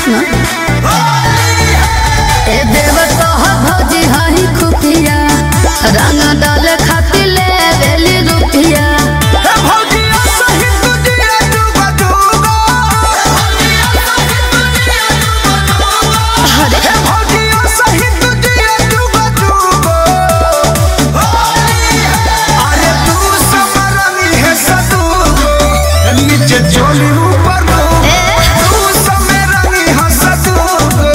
सुना ए देव कह भौजी हही खुफिया रंग डाल खातिर ले बेली रुपिया हे भौजिया सही तुझिया जुगा जुगा अरे हे भौजिया सही तुझिया जुगा जुगा अरे तू समरनी है सदुगो नीचे चोली ऊपर लोगो ए तू समरनी है सदुगो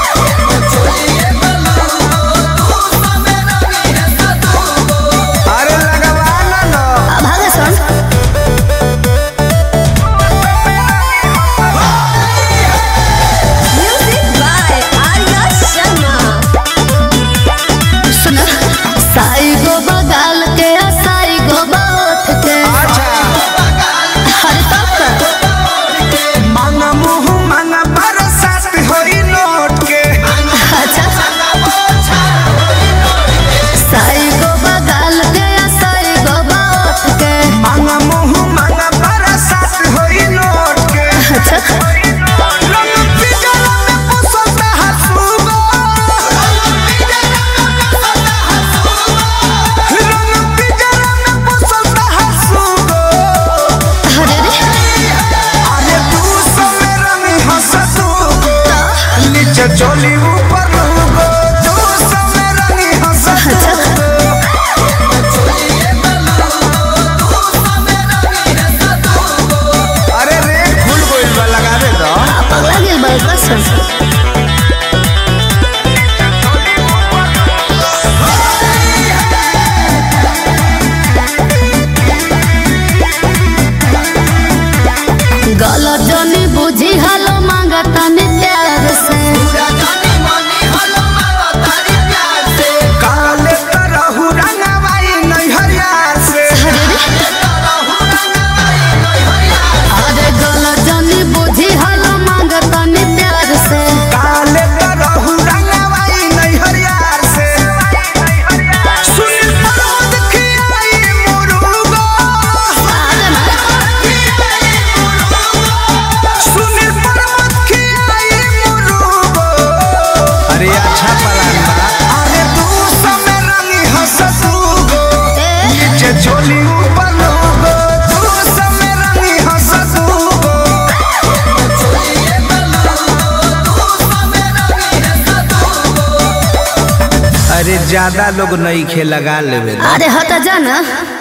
अरे लगवाना ना अब आगे सुन Music by Arya Sharma. सुना साई गो बगाल के आ साई गो बाउठ के अच्छा हर तक मांगा मुंह मांगा बरसात होई नोट के अच्छा साई गो बगाल के आ साई गो बाउठ के मांगा मुंह मांगा बरसात होई नोट के अच्छा रंग पिजरा में पुसता हसूगो रंग पिजरा में पुसता हसूगो अरे रे अरे तू समय रंगी हंसतूगो नीचे चोली ऊपर लूगो तू समय रंगी हंसतूगो अरे रे फूल गोइल बा लगावे दो पगला गेल बा कसम गलत जनी बुझी हलो मांगा तनी प्यार से काले तरहु रंगवाई नैहरिया से अरे गलत जनी बुझी हलो मांगा तनी प्यार से काले तरहु रंगवाई नैहरिया से सुन परमत खियाई मुरुगो सुन परमत खियाई मुरुगो अरे अच्छा पलान बा अरे तू समय रंगी हंसतूगो नीचे चोली ऊपर लोगो तू समय रंगी हंसतूगो अरे ज्यादा लोग नहीं खे लगा लेवे अरे हटा जा ना